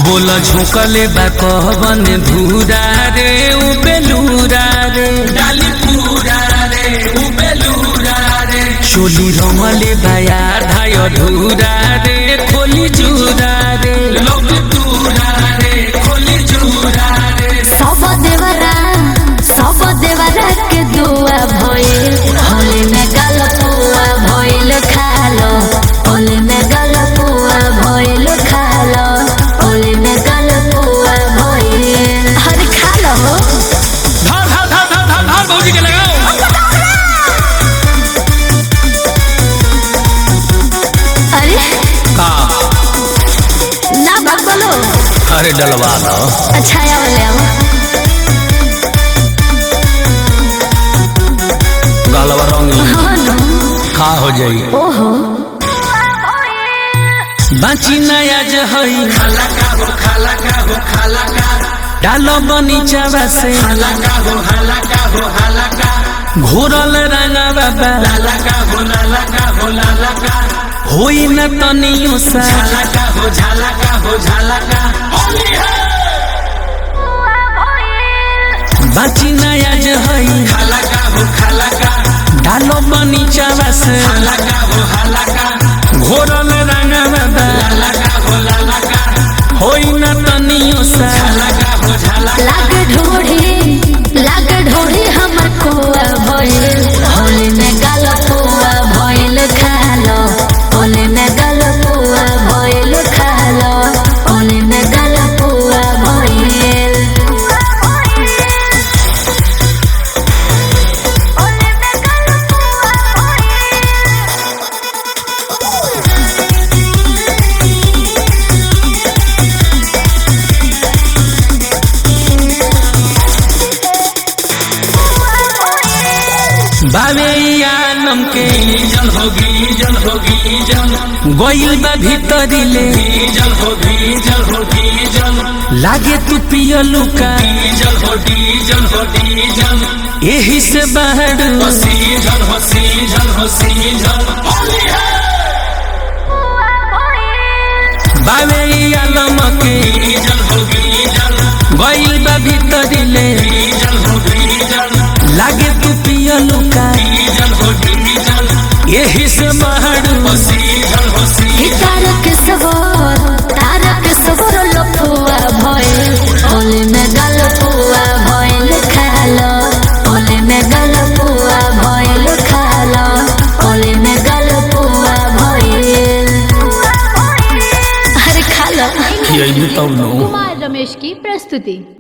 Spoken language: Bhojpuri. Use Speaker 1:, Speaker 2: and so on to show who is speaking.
Speaker 1: बोला झोंकले बा कहबन धूरा रे उ बेलूरा रे डाली पूरा रे उ बेलूरा रे चोली रमले बाया धाय धूरा रे खोली जूरा रे लोग दूरा रे खोली जूरा रे
Speaker 2: सब देवरा सब देवरा के दुआ भइल होली में गलपुआ भइल खालो होली में गलपुआ भइल खालो होली में गलपुआ भइल हर खालो
Speaker 1: धार धार धार धार धार धार भौजी के लगाओ
Speaker 2: अरे
Speaker 1: का
Speaker 2: ना बात बोलो
Speaker 1: अरे डलवा दो
Speaker 2: अच्छा या वाले आओ
Speaker 1: गलवा रंगी
Speaker 2: हाँ ना
Speaker 1: का हो जाई
Speaker 2: ओहो
Speaker 1: बाची नया जहई खाला का हो खाला का हो खाला का डालो बनीचावा से खाला का हो हाला का हो हाला का घोरल रंगा बाबा लाला का हो लाला का हो लाला का होई न तनियो सा झाला का हो झाला का हो झाला का होली है बाची नया जहई खाला का हो खाला का डालो बनीचावा से हाला का हो हाला का घोरल रंगा बाबा लाला का हो लाला का होई न तनियो सा झाला का हो झाला
Speaker 2: लाग ढोढ़ी लाग ढोढ़ी हमर कुआ भइल होली में गलपुआ भइल खालो होली में गलपुआ भइल खालो होली में गलपुआ भइल
Speaker 1: बाबे आलम के जल होगी जल होगी जल गोइल बा भीतरी ले जल होगी जल होगी जल लागे तू पियलू का जल होगी जल होगी जल यही से बाहर हसी जल हसी जल हसी जल बाबे आलम के जल होगी जल गोइल बा भीतरी ले जल होगी जल लागे तू पियलू का जल होगी जल यही से बाहर हसी जल हसी
Speaker 2: तारक सवर तारक सवर लफुआ भइल होली में गलपुआ भइल खालो होली में गलपुआ भइल खालो होली में गलपुआ भइल अरे खालो
Speaker 1: यही तब नो
Speaker 3: कुमार रमेश की प्रस्तुति